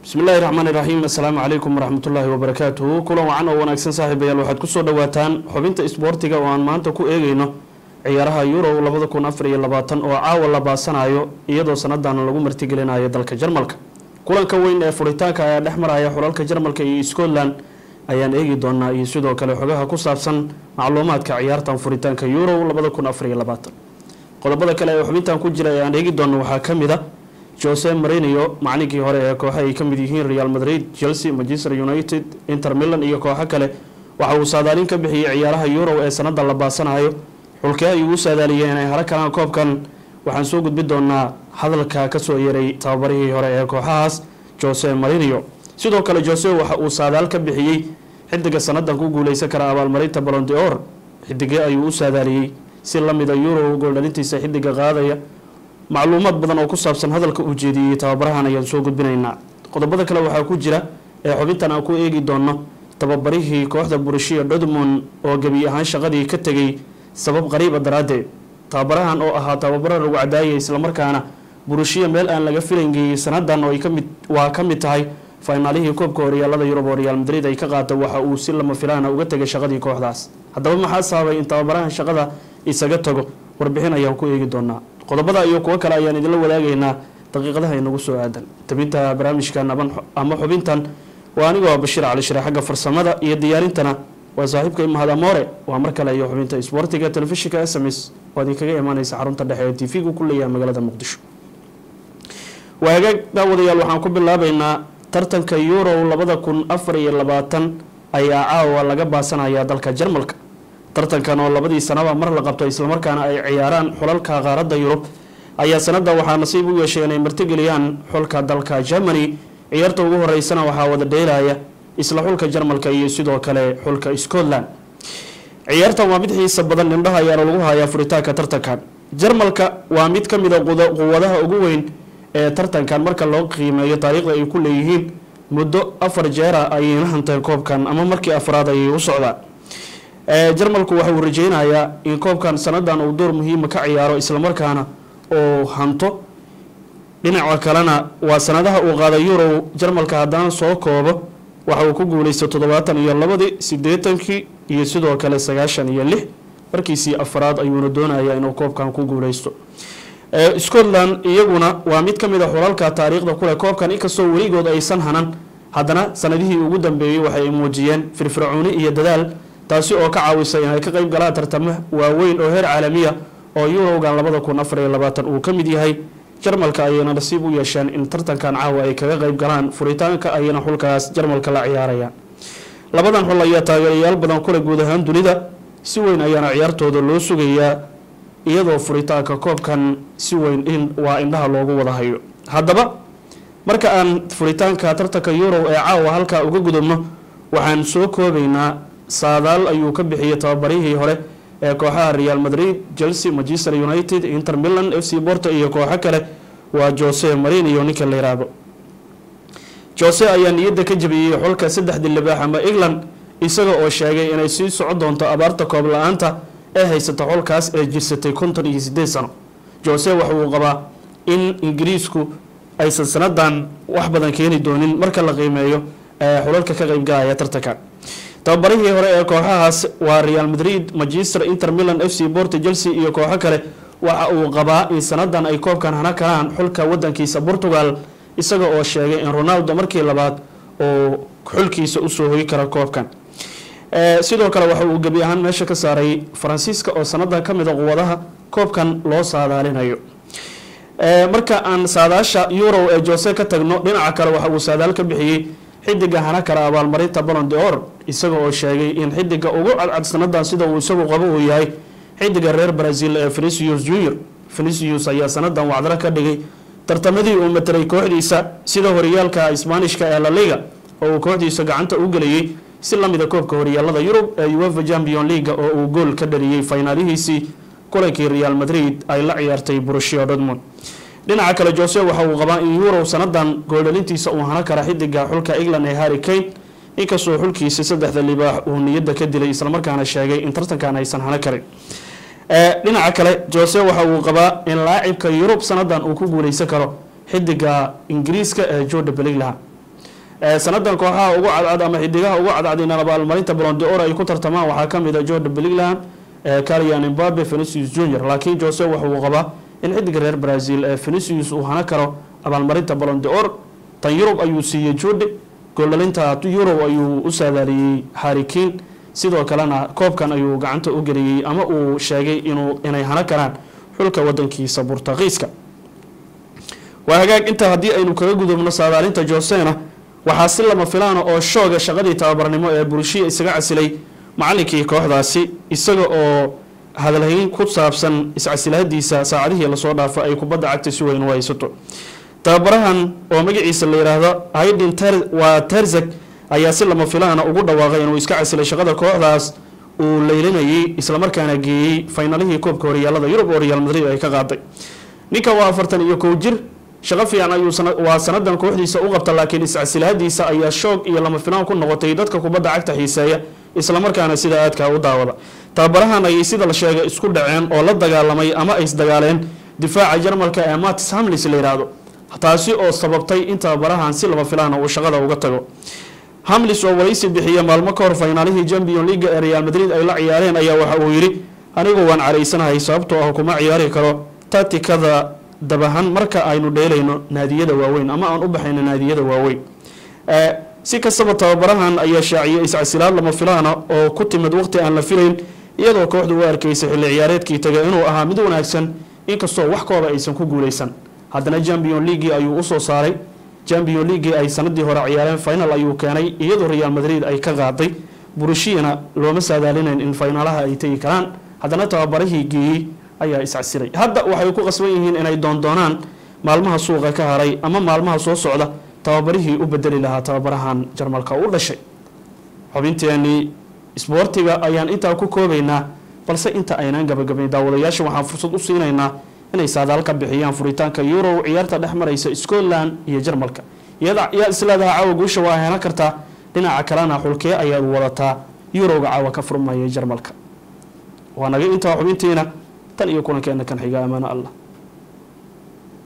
bismi illaahi raxmaan iraxiim assalaamu calaykum waraxmatullaahi wabarakaatuhu kulan wacan oo wanaagsan saaxiibayaal waxaad kusoo dhawaataan xubinta isboortiga oo aan maanta ku eegeyno ciyaaraha yurow labada kun afar iyo labaatan oo caawa la baasanayo iyadoo sanadana lagu martigelinayo dalka jarmalka kulanka weyn ee furitaanka ayaa dhex maraya xulalka jarmalka iyo scotland ayaan eegi doonaa iyo sidoo kale xogaha ku saabsan macluumaadka ciyaartan furitaanka yurow labada kun afar iyo labaatan qodobada kale ee xubintan ku jira ee aan eegi doono waxaa ka mid a jose marinio maclinkii hore ee kooxa ay ka mid yihiin real madrid chelsea manchester united inter milan iyo kooxo kale waxa uu saadaalin ka bixiyey ciyaaraha yurow ee sanada la baasanayo xulkee ayuu u saadaaliyey inay haro kalaan koobkan waxaan soo gudbi doonaa hadalka kasoo yeeray tababarihii hore ee kooxahaas jose marinio sidoo kale jose waxa uu saadaal ka bixiyey xidiga sanadan ku guuleysan kara abaalmarinta balonde or xidigee ayuu u saadaaliyey si lamida yurow gooldhalintiisa xidiga qaadaya macluumaad badan oo ku saabsan hadalka uu jeediyey tababarahan ayaan soo gudbinaynaa qodobada kale waxaa ku jira ee xubintan aan ku eegi doono tababarihii kooxda burushiya dortmund oo gebi ahaan shaqadii ka tegay sabab qariiba daraaddeed tababarahan oo ahaa tababaro lagu cadaayay islamarkaana burushiya meel aan laga filangeeyey sanadan oo kamid waa ka mid tahay faynaalihii koobka horyaalada yurub oo real madrid ay ka qaata waxa uu si lama filaana uga tegay shaqadii kooxdaas haddaba maxaa sababay in tababarahan shaqada isaga tago warbixin ayaan ku eegi doonaa qodobada iyo kuwo kale ayaan idinla wadaagaynaa daqiiqadaha inagu soo aadan tabinta barnaamijkan ama xubintan waa anigoo bashiir cali shire xagga farsamada iyo diyaarintana waa saaxiibka imahad amoore waa mar kale iyo xubinta isboortiga telefishinka s m s oo idinkaga imaaneysa xarunta dhexe ee tv-gu ku leeyahay magaalada muqdisho waa hagaag daawadayaal waxaan ku bilaabeynaa tartanka yurow labada kun afar iyo labaatan ayaa caawa laga baasanayaa dalka jarmalka tartankan oo labadii sanaba mar la qabto islamarkaana ay ciyaaraan xulalka qaaradda yurub ayaa sanada waxaa nasiib u yeeshay inay martigeliyaan xulka dalka germany ciyaarta ugu horeysana waxaa wada dheelaya isla xulka jarmalka iyo sidoo kale xulka scotland ciyaartan waa mid xiisa badan indhaha ayaana lagu hayaa furitaanka tartankan jarmalka waa mid ka mid a quwadaha ugu weyn ee tartankan marka loo qiimeeyo taariikhda ay ku leeyihiin muddo afar jeera ayayna hanteen koobkan ama markii afraad ayay u socdaan jarmalku waxa uu rajeynayaa in koobkan sanadan uu door muhiima ka ciyaaro islamarkaana oo hanto dhinaca kalena waa sanadaha uu qaada yurow jarmalka haddana soo koobo waxa uu ku guuleysta toddobaatan iyo labadii sideetankii iyo sidoo kale sagaashan iyo lix markiisii afraad ayuuna doonaya inuu koobkan ku guuleysto scotland iyaguna waa mid ka mid a xulalka taariikhda kuleh koobkan inkastoo weligood aysan hanan haddana sanadihii ugu dambeeyey waxay muujiyeen firfircooni iyo dadaal taasi oo ka caawisay inay ka qeyb galaan tartamo waaweyn oo heer caalamiya oo yurowgan labada kun afar iyo labaatan uu ka mid yahay jarmalka ayayna nasiib u yeesheen in tartankan caawa ay kaga qeyb galaan furitaanka ayayna xulkaas jarmalka la ciyaarayaan labadan xul ayaa taageerayaal badan kule guud ahaan dunida si weyn ayaana ciyaartooda loo sugayaa iyadoo furitaanka koobkan si weyn in waa indhaha loogu wada hayo haddaba marka aan furitaanka tartanka yurow ee caawa halkaa uga gudubno waxaan soo koobaynaa saadaal ayuu ka bixiyey tababarihii hore ee kooxaha real madrid chelsea manchester united inter milan f c borto iyo kooxo kale waa jose marinio ninka la yiraahdo jose ayaa niyadda ka jabiyey xulka saddexdii libaax ama england isaga oo sheegay inay sii soco doonto abaarta koob la-aanta ee haysata xulkaas ee jirsatay konton iyo sideed sano jose waxa uu qabaa in ingiriisku aysan sanadan wax badan keeni doonin marka la qiimeeyo xulalka ka qeybgalaya tartankan tababarihii hore ee kooxahaas waa real madrid manchester inter milan f c borto chelsea iyo kooxo kale waxa uu qabaa in sanadan ay koobkan hana kalaan xulka wadankiisa portugal isaga oo sheegay in ronaldo markii labaad oo xulkiisa usoo hoyi kara koobkan sidoo kale waxa uu gebi ahaan meesha ka saaray faransiiska oo sanadan kamid a quwadaha koobkan loo saadaalinayo marka aan saadaasha yurow ee jose ka tagno dhinaca kale waxa uu saadaal ka bixiyey xidiga hana kara abaalmarinta balonde or isaga oo sheegay in xidiga ugu cadcad sanadan sida uu isagu qabo uu yahay xidiga reer brazil ee venicius junior venicius ayaa sanadan wacdalo ka dhigay tartamadii uu matelay kooxdiisa sida horyaalka isbaanishka ee laliga oo uu kooxdiisa gacanta u geliyey si lamida koobka horyaalada yurub ee uefa champion leaga oo uu gool ka dhaliyey finaalihiisii kulankii real madrid ay la ciyaartay burushiya dortmund dhinaca kale jose waxa uu qabaa in yurow sanadan gooldhalintiisa uu hano kara xidiga xulka england ee harry kane inkastoo xulkiisi saddexda libaax uu niyadda ka dilay islamarkaana sheegay in tartankan aysan hano karin dhinaca kale jose waxa uu qabaa in laacibka yurub sanadan uu ku guuleysan karo xidiga ingiriiska ee jorda belinglaha sanadan kooxaha ugu cadcad ama xidigaha ugu cadcad in abaalmarinta blondeor ay ku tartamaan waxaa kamid a jordan belingland calian imbabe venicius junior laakiin jose wuxuu qabaa in xidiga reer brazil ee venicius uu hana karo abaalmarinta blondeor tan yurub ayuu siiyey jude gooldhalinta yurub ayuu u saadaaliyey harikin sidoo kalena koobkan ayuu gacanta u geliyey ama uu sheegay inuu inay hana karaan xulka wadankiisa burtaqiiska waa hagaag intaa haddii aynu kaga gudubno saadaalinta josena waxaa si lama filaana oo shooga shaqadii tababarnimo ee bulshiya isaga casilay macalinkii kooxdaasi isaga oo hadalhayn ku saabsan iscasilahadiisa saacadihii lasoo dhaafo ay kubadda cagta si weyn u haysato tababarahan oo magaciisa la yidhaahdo haydin waa terzeg ayaa si lama filaana ugu dhawaaqay inuu iska casilay shaqada kooxdaas uu leylinayay islamarkaana geeyey faynalihii koobka horyaalada yurub oo real madrid ay ka qaaday ninkan waa afartan iyo kow jir shaqo fiican ayuu waa sanadan kooxdiisa u qabta laakiin iscasilahadiisa ayaa shoog iyo lama filaan ku noqotay dadka kubadda cagta xiiseeya islamarkaana sida aadkaa u daawada tababarahan ayay sida la sheegay isku dhaceen oo la dagaalamay ama ay isdagaaleen difaaca jarmalka ee matis hamlis la yidhaahdo taasi oo sababtay in tababarahan si lama filaana uu shaqada uga tago hamlis oo waraysi bixiya maalmo ka hor faynaalihii champion leaga ee real madrid ay la ciyaareen ayaa waxa uu yidhi anigu waan caraysanahay sababtoo ah kuma ciyaari karo tatikada dabahan marka aynu dheelayno naadiyada waaweyn ama aan u baxayno naadiyada waaweyn si kastaba tababarahan ayaa shaaciyay iscasilaad lama filaana oo ku timid waqti aan la filayn iyadoo kooxdu u arkaysay xilli ciyaareedkii taga inuu ahaa mid wanaagsan inkastoo wax kooba aysan ku guuleysan haddana champion leaguii ayuu usoo saaray champion leaguii ay sanadii hore ciyaareen final ayuu keenay iyadoo real madrid ay ka qaaday burushiana looma saadaalinayn in finaalaha ay tegi karaan haddana tababarihii geeyey ayaa iscasilay hadda waxay ku qasban yihiin inay doondoonaan maalmaha suuqa ka haray ama maalmaha soo socda tababarihii u bedeli lahaa tababarahan jarmalka u dhashay xubinteenii isboortiga ayaan intaa ku koobaynaa balse inta aynaan gabagabayn daawadayaasha waxaan fursad u siinaynaa inay saadaal ka bixiyaan furitaanka euro ciyaarta dhex maraysa scotland iyo jarmalka iyada yaa isleedaha caawa guusha waa helan kartaa dhinaca kalena xulkee ayaad wadataa eurowga caawa ka furmaya jarmalka waa naga intaa xubintiina tan iyo kulankeena kan xiga amaano allah